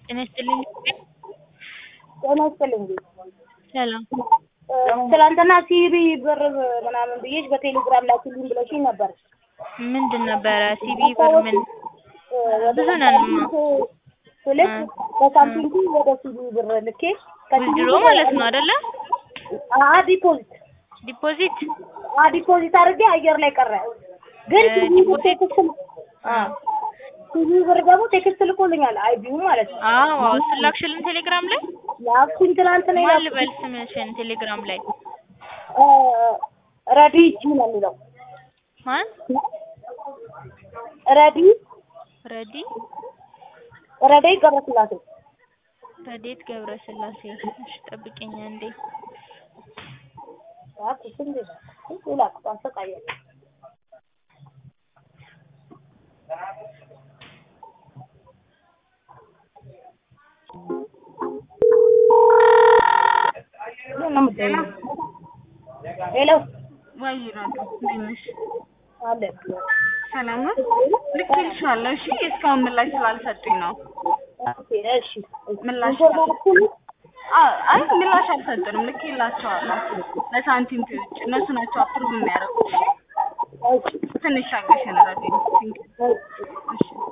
ጤና ይስጥልኝ። ጤና ይስጥልኝ። ሰላም ትናንትና ሲቢ ብር ምናምን ብዬሽ በቴሌግራም ላኪልኝ ብለሽኝ ነበር። ምንድን ነበረ ሲቢ ብር ምን ብዙ ነንማ ስልክ በሳምቲንግ ወደ ሲቢ ብር ልኬ ዊዝድሮ ማለት ነው አይደለ? አ ዲፖዚት ዲፖዚት አ ዲፖዚት አድርጌ አየር ላይ ቀረ። ግን እ ሲቢ ብር ዲፖዚት? ቴክስት አ ሲቢ ብር ደግሞ ቴክስት ልኮልኛል አይቢው ማለት ነው። አዎ እሱን ላክሽልን ቴሌግራም ላይ ላኩኝ ትናንት ነው ማን ልበል ስምሽን ቴሌግራም ላይ ረዲ ጂ ነው የሚለው ማን ረዲ ረዲ ረዲ ገብረስላሴ ረዴት ገብረስላሴ እሺ ጠብቂኝ አንዴ እባክሽ እንዴ ላክ አሰቃየኝ ሄሎ ወይ ናቱ እንዴት ነሽ? አለ ሰላም ነው። ልኬልሻለሁ። እሺ እስካሁን ምላሽ ስላልሰጡኝ ነው። ኦኬ እሺ ምላሽ አ- አይ ምላሽ አልሰጡንም። ልኬላቸዋለሁ ለሳንቲም ውጭ እነሱ ናቸው አፕሩቭ የሚያደርጉት። እሺ እሺ ትንሽ አገሸን ረዲ። እሺ